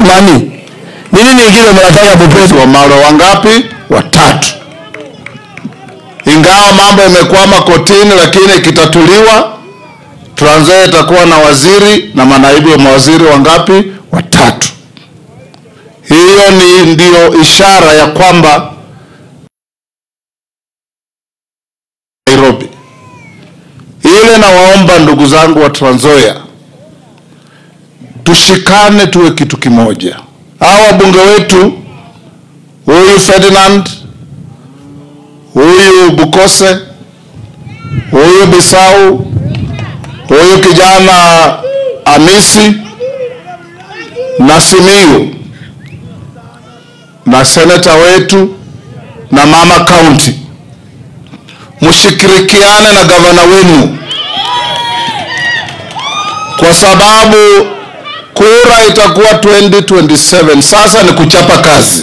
nani? Nini nyingine mnataka Bupesu? Wamalo wangapi? Watatu. Ingawa mambo yamekwama kotini, lakini ikitatuliwa, Trans Nzoia itakuwa na waziri na manaibu wa mawaziri wangapi? Watatu. Hiyo ni ndio ishara ya kwamba Nairobi ile. Nawaomba ndugu zangu wa Trans Nzoia, tushikane, tuwe kitu kimoja. Hawa wabunge wetu, huyu Ferdinand, huyu Bukose, huyu Bisau, huyu kijana Amisi na Simiyu na seneta wetu na mama county, mshikirikiane na gavana wenu, kwa sababu kura itakuwa 2027. Sasa ni kuchapa kazi,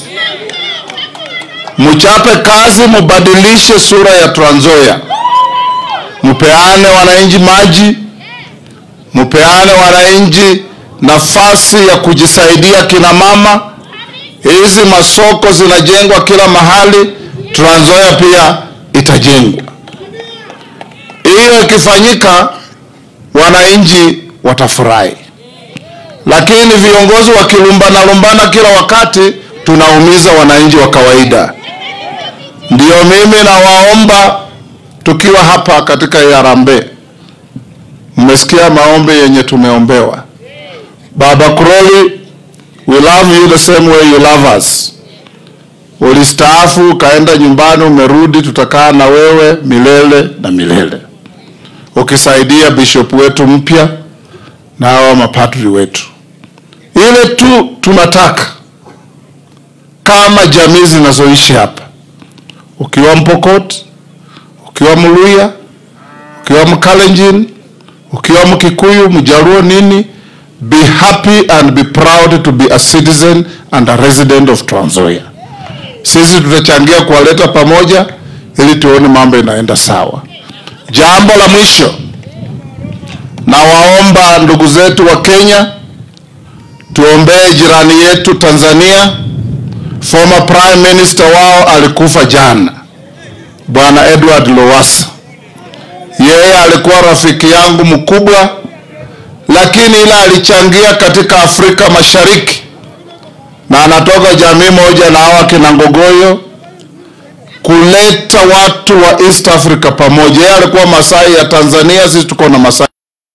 mchape kazi, mubadilishe sura ya Trans Nzoia, mpeane wananchi maji, mpeane wananchi nafasi ya kujisaidia, kina mama hizi masoko zinajengwa kila mahali, Trans Nzoia pia itajengwa. Hiyo ikifanyika, wananchi watafurahi, lakini viongozi wakilumbana lumbana kila wakati, tunaumiza wananchi wa kawaida. Ndio mimi nawaomba, tukiwa hapa katika Harambee, mmesikia maombi yenye tumeombewa. Baba Kuroli, we love you the same way you love us. Ulistaafu ukaenda nyumbani, umerudi, tutakaa na wewe milele na milele, ukisaidia bishop wetu mpya na hawa mapadri wetu. Ile tu tunataka kama jamii zinazoishi hapa, ukiwa Mpokot, ukiwa Mluya, ukiwa Mkalenjin, ukiwa Mkikuyu, Mjaluo, nini be happy and be proud to be a citizen and a resident of Trans Nzoia. Sisi tutachangia kuwaleta pamoja ili tuone mambo inaenda sawa. Jambo la mwisho, nawaomba ndugu zetu wa Kenya, tuombee jirani yetu Tanzania. Former prime minister wao alikufa jana, bwana Edward Lowassa. Yeye alikuwa rafiki yangu mkubwa lakini ila alichangia katika Afrika Mashariki na anatoka jamii moja na hawa kina Ngogoyo kuleta watu wa East Africa pamoja. Yeye alikuwa Masai ya Tanzania, sisi tuko na Masai.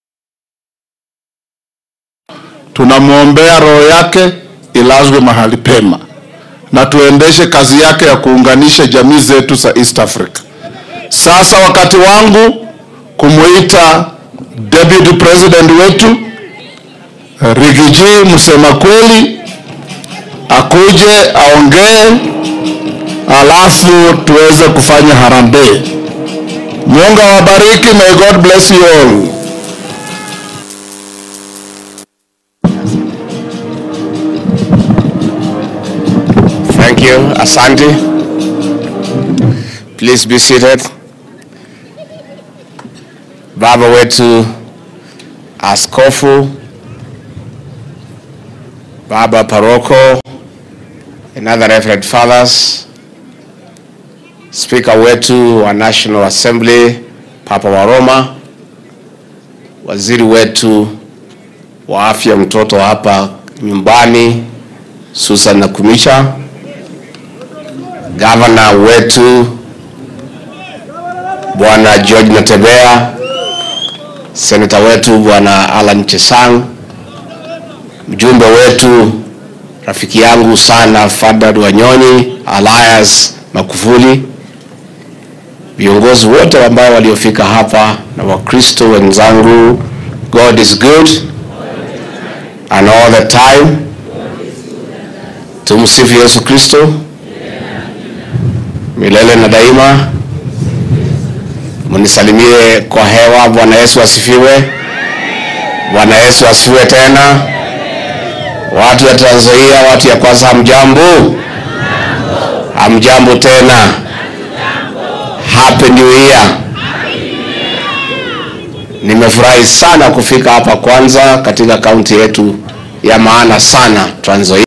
Tunamwombea roho yake ilazwe mahali pema na tuendeshe kazi yake ya kuunganisha jamii zetu za East Africa. Sasa wakati wangu kumuita deputy president wetu Rigiji msema kweli akuje aongee, alafu tuweze kufanya harambee. Mungu awabariki, may God bless you all. Thank you. Asante. Please be seated. Baba wetu askofu, baba paroko, and other reverend fathers, speaker wetu wa National Assembly, Papa wa Roma, waziri wetu wa afya mtoto hapa nyumbani, Susan Nakumisha, gavana wetu Bwana George Natembea, seneta wetu Bwana Alan Chesang, mjumbe wetu rafiki yangu sana Fadad Wanyonyi, Elias Makufuli, viongozi wote ambao waliofika hapa na Wakristo wenzangu, God is good and all the time. Tumsifu Yesu Kristo milele na daima. Mnisalimie kwa hewa. Bwana Yesu asifiwe. Bwana Yesu asifiwe tena. Watu ya Trans Nzoia, watu ya kwanza, hamjambo? Hamjambo tena. Happy New Year. Nimefurahi sana kufika hapa kwanza katika kaunti yetu ya maana sana Trans Nzoia.